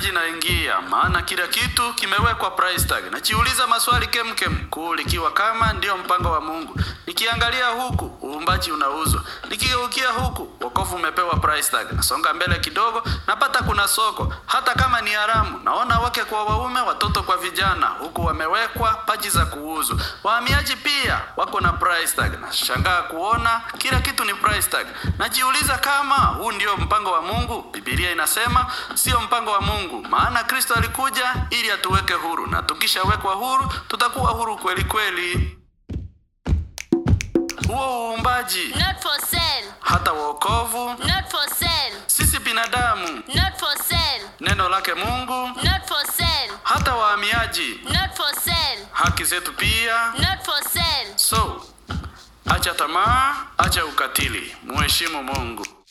uhamiaji naingia, maana kila kitu kimewekwa price tag. Najiuliza maswali kemkem, kuu likiwa kama ndiyo mpango wa Mungu. Nikiangalia huku uumbaji unauzwa, nikigeukia huku wokovu umepewa price tag. Nasonga mbele kidogo, napata kuna soko, hata kama ni haramu. Naona wake kwa waume, watoto kwa vijana, huku wamewekwa paji za kuuzwa. Wahamiaji pia wako na price tag. Nashangaa kuona kila kitu ni price tag. Najiuliza kama huu ndio mpango wa Mungu. Biblia inasema sio mpango wa Mungu, maana Kristo alikuja ili atuweke huru, na tukishawekwa huru tutakuwa huru kweli kweli. Huo uumbaji, Not for sale. hata wokovu, Not for sale. sisi binadamu, Not for sale. neno lake Mungu, Not for sale. hata wahamiaji, Not for sale. haki zetu pia. Not for sale. So, acha tamaa, acha ukatili, muheshimu Mungu.